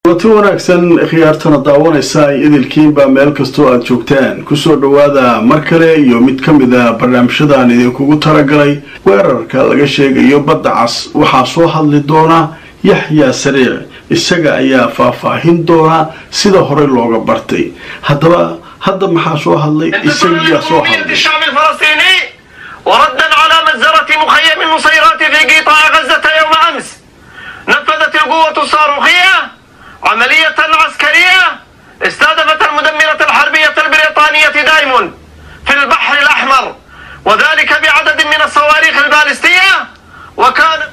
wati wanaagsan khiyaartana daawanaysa ay idilkiinba meel kastoo aada joogtaan kusoo dhowaada mar kale iyo mid ka mid a barnaamijyadaan idinkugu talagalay weerarka laga sheegayo badda cas waxaa soo hadli doona yaxyaa sariic isaga ayaa faahfaahin doona sida horey looga bartay haddaba hadda maxaa soo hadlay isagiyaa soo hadlay الشعب الفلسطيني وردا على مجزرة مخيم النصيرات في قطاع غزة يوم أمس نفذت القوة الصاروخية عملية عسكرية استهدفت المدمرة الحربية البريطانية دايموند في البحر الأحمر وذلك بعدد من الصواريخ البالستية وكانت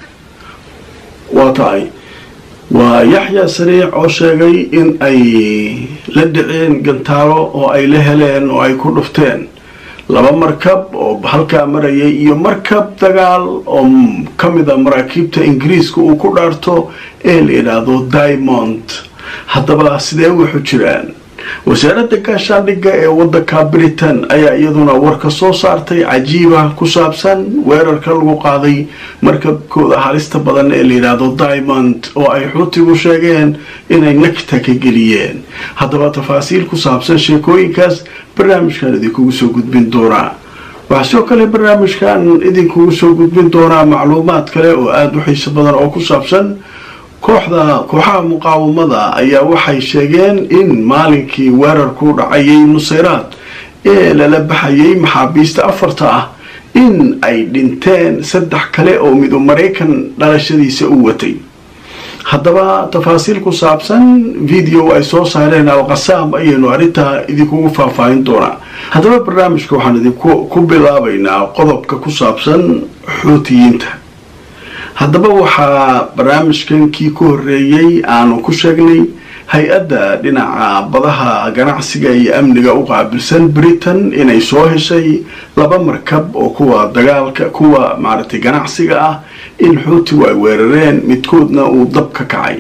waa tahay waa yaxyaa sariic oo sheegay in ay la dhiceen gantaalo oo ay la heleen oo ay ku dhufteen laba markab oo halkaa marayay iyo markab dagaal oo ka mida maraakiibta ingiriiska uu ku dhaarto ee la yidhaahdo diamond haddaba sidee wuxu jiraan wasaaradda gaashaandhigga ee waddanka britain ayaa iyaduna warka soo saartay cajiiba ku saabsan weerarka lagu qaaday markabkooda halista badan ee la yidhaahdo diamond oo ay xuutigu sheegeen inay nagta ka geliyeen haddaba tafaasiil ku saabsan sheekooyinkaas barnaamijkan idinkugu soo gudbin doonaa waxaa sidoo kale barnaamijkan idinkugu soo gudbin doonaa macluumaad kale oo aada u xiiso badan oo ku saabsan kooxda kooxaha muqaawamada ayaa waxay sheegeen in maalinkii weerarku dhacayay nusayraad ee lala baxayay maxaabiista afarta ah in ay dhinteen saddex kale oo midu maraykan dhalashadiisa u watay haddaba tafaasiil ku saabsan video ay soo saareen alqasaam ayaynu arrintaa idinkugu faahfaahin doonaa haddaba barnaamijka waxaan idinku ku bilaabaynaa qodobka ku saabsan xuutiyiinta haddaba waxaa barnaamijkan kii ku horeeyey aanu ku sheegnay hay-adda dhinaca badaha ganacsiga iyo amniga u qaabilsan britain inay soo heshay laba markab oo kuwa dagaalka kuwa maaragtay ganacsiga ah in xuutigu ay weerareen midkoodna uu dab ka kacay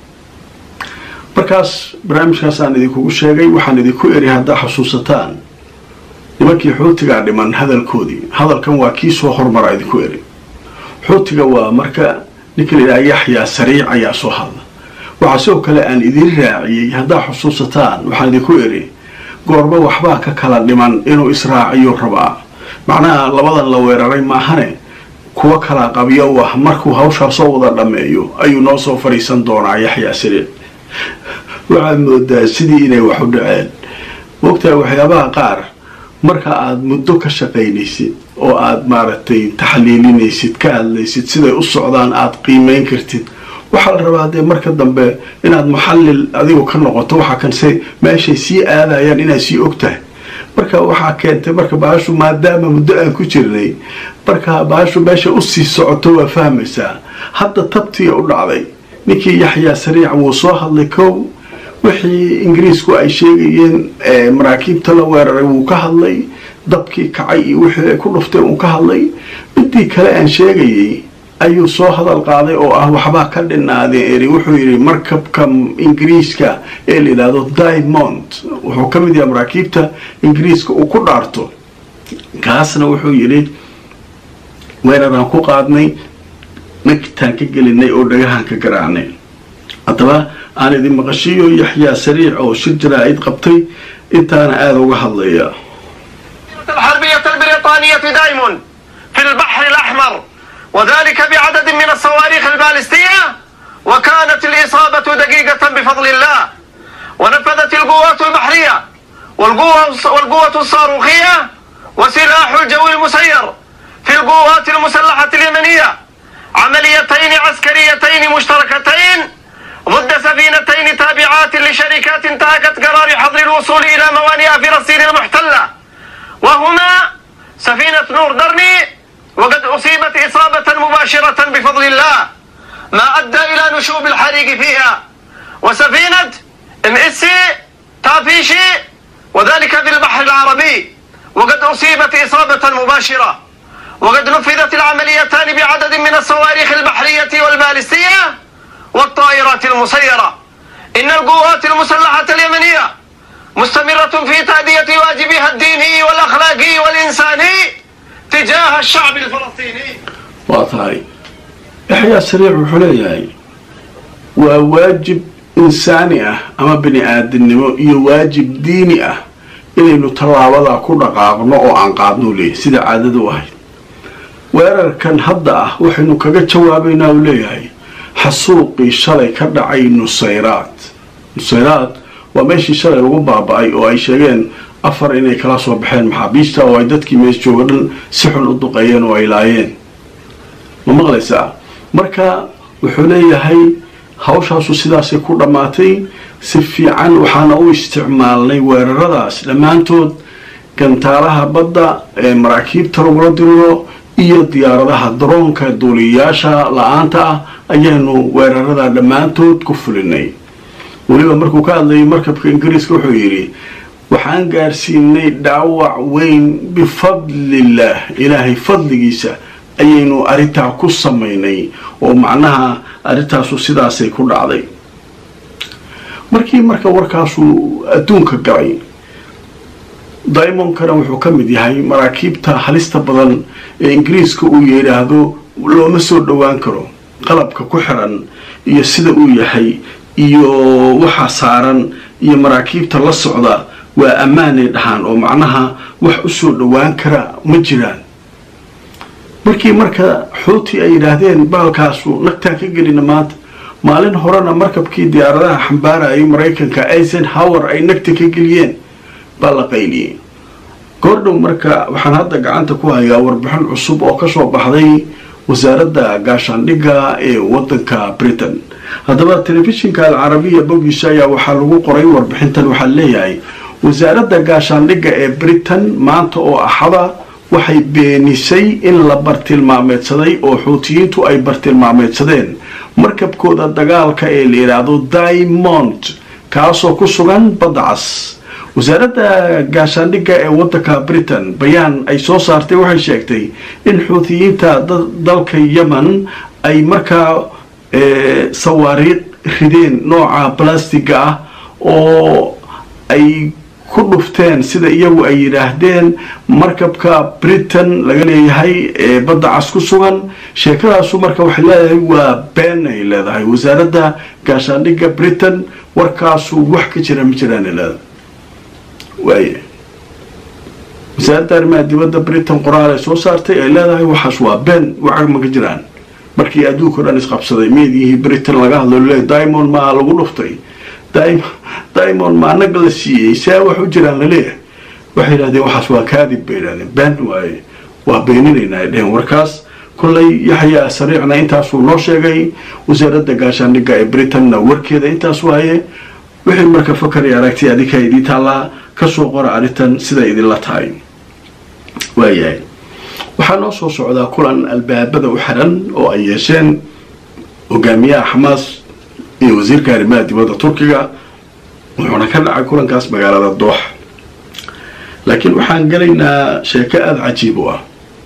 markaas barnaamijkaasaan idinkugu sheegay waxaan idinku eri haddaa xusuusataan nimankii xuutigaa dhiman hadalkoodii hadalkan waa kii soo hormara idinku eri xuutiga waa marka ninka la yidhaha yaxyaa sariic ayaa soo hadla waxaa sidoo kale aan idiin raaciyey haddaa xusuusataan waxaan idinku eri goorba waxbaa ka kala dhiman inuu israaciyo rabaa macnaha labadan la weeraray maahane kuwa kala qabyo u ah markuu hawshaa soo wada dhammeeyo ayuu noo soo fadhiisan doonaa yaxyaa sariic waxaad moodaa sidii inay wax u dhaceen mogtahay waxyaabaha qaar marka aada muddo ka shaqaynaysid oo aada maaragtay taxliilinaysid ka hadlaysid siday u socdaan aada qiimeyn kartid waxaa la rabaa dee marka dambe inaad muxallil adigu ka noqoto waxaa kanse meeshay sii aadayaan inaad sii og tahay marka waxaa keentay marka baashu maadaama muddo aan ku jirnay marka baashu meesha usii socoto waa fahmaysaa hadda tabtiya u dhacday ninkii yaxyaa sariic wuu soo hadlay kow wixii ingiriisku ay sheegayeen maraakiibta la weeraray wuu ka hadlay dabkii kacay iyo wixii ay ku dhufteen uu ka hadlay midii kale aan sheegayay ayuu soo hadal qaaday oo ah waxbaa ka dhinaadeen eri wuxuu yidhi markabka ingiriiska ee la yidhaahdo diamond wuxuu ka mid yahay maraakiibta ingiriiska uu ku dhaarto kaasna wuxuu yidhi weeraraan ku qaadnay nagtaan ka gelinay oo dhagahaan ka garaacnay haddaba aan idin maqashiiyo yaxyaa sariic oo shir jaraa'id qabtay intaana aada uga hadlaya الحربية البريطانية دايموند في البحر الأحمر وذلك بعدد من الصواريخ البالستية وكانت الإصابة دقيقة بفضل الله ونفذت القوات البحرية والقوة, والقوة الصاروخية وسلاح الجو المسير في القوات المسلحة اليمنية عمليتين عسكريتين مشتركتين ضد سفينتين تابعات لشركات انتهكت قرار حظر الوصول إلى موانئ فلسطين المحتلة وهما سفينة نور درني وقد أصيبت إصابة مباشرة بفضل الله ما أدى إلى نشوب الحريق فيها وسفينة ام اس تافيشي وذلك في البحر العربي وقد أصيبت إصابة مباشرة وقد نفذت العمليتان بعدد من الصواريخ البحرية والبالستية والطائرات المسيرة إن القوات المسلحة اليمنية مستمرة في تأدية واجبها الديني والأخلاقي والإنساني تجاه الشعب الفلسطيني waa tahay yaxyaa sariic wuxuu leeyahay waa waajib insaani ah ama bini aadamnimo iyo waajib diini ah inaynu tallaabadaa ku dhaqaaqno oo aan qaadno leeyahy sida caadada u ahayd weerarkan hadda ah waxaynu kaga jawaabaynaa uu leeyahay xasuuqii shalay ka dhacay nusayraad nusayraad waa meeshii shalay lagu baaba-ay oo ay sheegeen afar inay kala soo baxeen maxaabiista oo ay dadkii mees jooga dhan si xun u duqeeyeen oo ay laayeen ma maqlaysaa marka wuxuu leeyahay hawshaasu sidaasay ku dhammaatay si fiican waxaana u isticmaalnay weeraradaas dhammaantood gantaalaha badda ee maraakiibta lagula diriro iyo diyaaradaha daroonka duuliyayaasha la-aanta ah ayaanu weerarada dhammaantood ku fulinay weliba markuu ka hadlayay markabka ingiriiska wuxuu yidhi waxaan gaarsiinay dhaawac weyn bifadlillaah ilaahay fadligiisa ayaynu arrintaa ku samaynay oo macnaha arrintaasu sidaasay ku dhacday markii marka warkaasuu adduunka galay dimonkana wuxuu ka mid yahay maraakiibta halista badan ee ingiriiska uu yidhaahdo looma soo dhowaan karo qalabka ku xiran iyo sida uu yahay iyo waxa saaran iyo maraakiibta la socda waa ammaanay dhahaan oo macnaha wax u soo dhowaan kara ma jiraan markii marka xuuti ay yidhaahdeen baalkaasu nagtaan ka gelina maanta maalin horena markabkii diyaaradaha xambaarayay maraykanka eisenhower ay nagta ka geliyeen baa la qayliyey goordhow marka waxaan hadda gacanta ku hayaa warbixin cusub oo kasoo baxday wasaaradda gaashaandhigga ee wadanka britain haddaba telefishinka alcarabiya bogiisa ayaa waxaa lagu qoray warbixintan waxaa leeyahay wasaaradda gaashaandhigga ee britain maanta oo axada waxay beenisay in la bartilmaameedsaday oo xuutiyiintu ay bartilmaameedsadeen markabkooda dagaalka ee la yidhaahdo diamond kaasoo ku sugan badda cas wasaaradda gaashaandhigga ee wadanka britain bayaan ay soo saartay waxay sheegtay in xuutiyiinta dalka yemen ay markaa sawaariiq rideen nooca balastiga ah oo ay ku dhufteen sida iyagu ay yidhaahdeen markabka britain laga leeyahay ee badda cas ku sugan sheekadaasu marka waxay leedahay waa been ay leedahay wasaaradda gaashaandhigga britain warkaasu wax ka jira ma jiraan leedahay waay wasaaradda arrimaha dibadda britain qoraal ay soo saartay ay leedahay waxaas waa been waxa ma ka jiraan markii adduunka o dhan isqabsaday meediyihii britain laga hadlo le diamond maa lagu dhuftay diamond ma anaga la siiyey saa wax u jiraan laleeyahay waxay yidhahdeen waxaas waa kaadib bay yidhahdeen been waaye waa beeninaynaa ay dheheen warkaas kollay yaxyaa sariicna intaasuu noo sheegay wasaaradda gaashaandhigga ee britainna warkeeda intaas waaye wixii marka fakari aragtay adinkaa idii taallaa kasoo qora arrintan siday idinla tahay waayahay waxaa noo soo socdaa kulan albaabada u xiran oo ay yeesheen hogaamiyaha xamaas iyo wasiirka arrimaha dibadda turkiga wuxuuna ka dhacay kulankaas magaalada doox laakiin waxaan gelaynaa sheeko aada cajiib u ah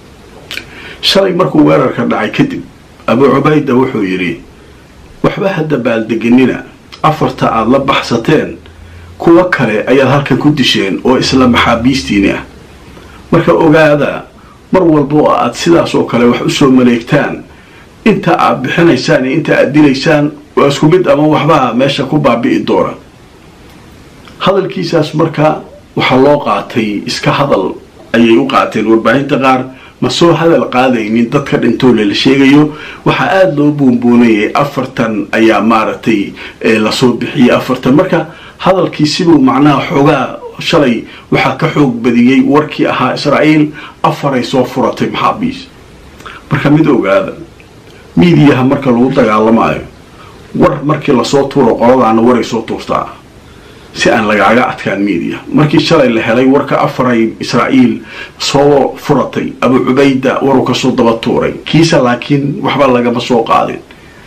shalay markuu weerarka dhacay kadib abuu cubayda wuxuu yidhi waxba hadda baaldeganina afarta aada la baxsateen kuwo kale ayaad halkan ku disheen oo isla maxaabiistiini ah marka ogaada mar walba oo aad sidaas oo kale wax usoo maleegtaan inta aad bixinaysaan iyo inta aad dilaysaan waa isku mid ama waxbaa meesha ku baabi'i doona hadalkiisaas marka waxaa loo qaatay iska hadal ayay u qaateen warbaahinta qaar ma soo hadal qaadaynin dadka dhintoole la sheegayo waxaa aada loo buunbuunayay afartan ayaa maaragtay lasoo bixiyay afartan marka hadalkii siduu macnaha xoogaa shalay waxaa ka xoog badiyey warkii ahaa israa'iil afaray soo furatay maxaabiis marka mid ogaada miidiyaha marka lagu dagaalamaayo war markii lasoo tuuro qoladaana waray soo tuurtaa si aan lagaaga adkaan miidiya markii shalay la helay warka afaray israa'iil soo furatay abu cubayda waruu kasoo daba tuuray kiisa laakiin waxba lagama soo qaadin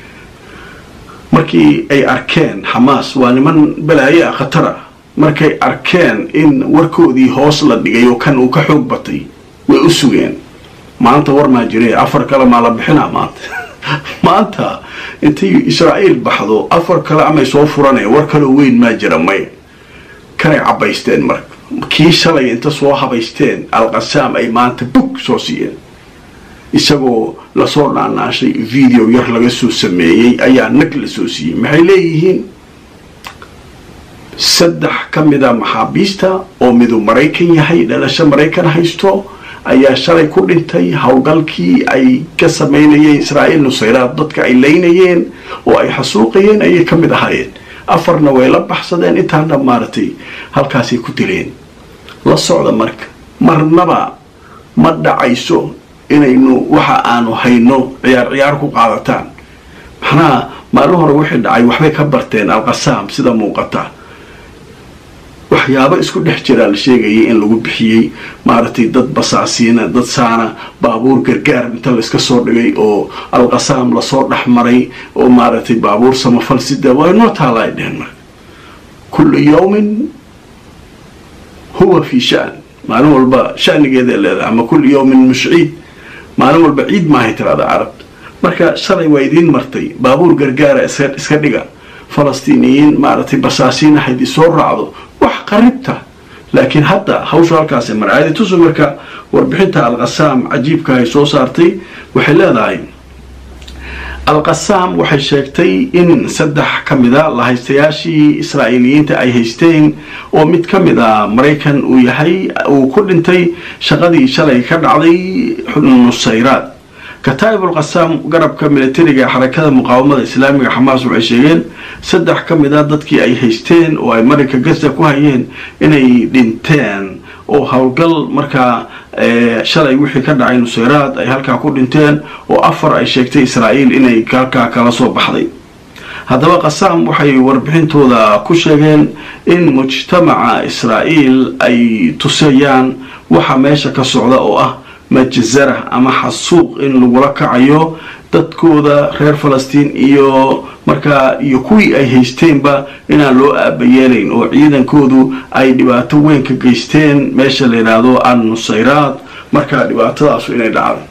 markii ay arkeen xamaas waa niman balaaye ah khatara markay arkeen in warkoodii hoos la dhigay oo kan uu ka xoog batay way u sugeen maanta war maa jire afar kale maa la bixinaa maanta maanta intay israa'iil baxdo afar kale amay soo furanaya war kaloo weyn maa jira may kanay cabaysteen marka kii shalay inta soo habaysteen alqasaam ay maanta bug soo siiyeen isagoo lasoo dhaanaashay video yar laga soo sameeyey ayaa nag la soo siiyey maxay leeyihiin saddex ka mida maxaabiista oo midu maraykan yahay dhalasho maraykan haysto ayaa shalay ku dhintay howlgalkii ay ka samaynayeen israa'iil nusayraad dadka ay laynayeen oo ay xasuuqayeen ayay ka mid ahaayeen afarna way la baxsadeen intaana maaragtay halkaasay ku dileen la socda marka marnaba ma dhacayso inaynu waxa aanu hayno ciyaar ciyaar ku qaadataan maxnaha maalin hore wixii dhacay waxbay ka barteen alqasaam sida muuqata waxyaabo isku dhex jiraa la sheegayay in lagu bixiyey maaragtay dad basaasiina dad saana baabuur gargaar inta layska soo dhigay oo alqasaam lasoo dhex maray oo maaragtay baabuur samafal sida waa inoo taala ay dheheen marka kullu yawmin huwa fii shan maalin walba shanigeeday leedahay ama kullu yawmin mush ciid maalin walba ciid maahay tirada carabta marka shalay waa idiin martay baabuur gargaara iska dhiga falastiiniyiin maaragtay basaasiin ahayd isoo raacdo wax qaribta laakiin hadda hawshu halkaasi marcaadi tusu marka warbixinta alqasaam cajiibka ay soo saartay waxay leedahay alqasaam waxay sheegtay in saddex ka mida lahaystayaashii israa'iiliyiinta ay haysteen oo mid ka mid a maraykan uu yahay uu ku dhintay shaqadii shalay ka dhacday nusayraad kataa'ibul qasaam garabka militariga xarakada muqaawamada islaamiga xamaas waxay sheegeen saddex ka mid a dadkii ay haysteen oo ay marinka gaza ku hayeen inay dhinteen oo howlgal markaa shalay wixii ka dhacay nusayraad ay halkaa ku dhinteen oo afar ay sheegtay israa'iil inay halkaa kala soo baxday haddaba qasaam waxay warbixintooda ku sheegeen in mujtamaca israa'iil ay tusayaan waxa meesha ka socda oo ah majzara ama xasuuq in lagula kacayo dadkooda reer falastiin iyo markaa iyo kuwii ay haysteenba inaan loo aabayeelayn oo ciidankoodu ay dhibaato weyn ka geysteen meesha la yidhaahdo an nusayraad markaa dhibaatadaasu inay dhacday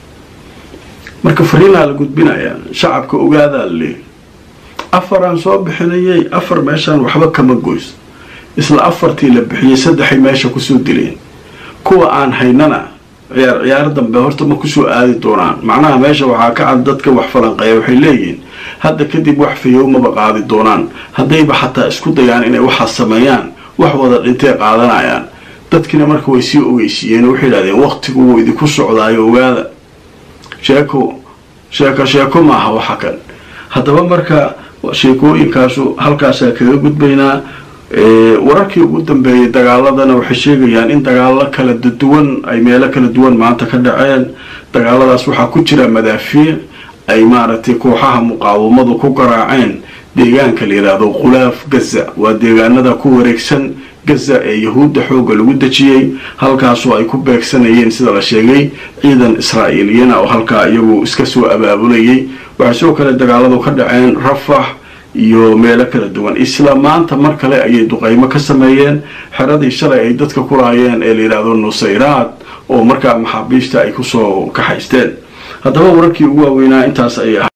marka fariinaa la gudbinayaa shacabka ogaadaa la leeyay afaraan soo bixinayay afar meeshaan waxba kama goys isla afartii la bixiyey saddexay meesha kusoo dileen kuwa aan haynana ciyaar ciyaar dambe horta ma kusoo aadi doonaan macnaha meesha waxaa ka cad dadka wax falanqeeya waxay leeyihiin hadda kadib wax fayow maba qaadi doonaan haddayba xataa isku dayaan inay waxaas sameeyaan wax wada dhintay qaadanayaan dadkiina marka way sii ogeysiiyeen waxay yidhahdeen waqtigu wuu idinku socdaayo ogaada sheeko sheeko sheeko maaha waxa kan haddaba marka sheekooyinkaasu halkaasaa kaga gudbaynaa wararkii ugu dambeeyey dagaaladana waxay sheegayaan in dagaalo kala duwan ay meelo kala duwan maanta ka dhaceen dagaaladaas waxaa ku jira madaafiic ay maaragtay kooxaha muqaawamadu ku garaaceen deegaanka la yidhaahdo khulaaf gaza waa deegaanada ku wareegsan gaza ee yahuudda xoogga lagu dejiyey halkaasoo ay ku beegsanayeen sida la sheegay ciidan israa'iiliyana oo halkaa iyagu iska soo abaabulayay waxay sidoo kale dagaaladu ka dhaceen rafax iyo meelo kala duwan isla maanta mar kale ayay duqaymo ka sameeyeen xeradii shalay ay dadka ku laayeen ee la yidhaahdo nusayraad oo markaa maxaabiista ay kusoo kaxaysteen haddaba wararkii ugu waaweynaa intaas ayay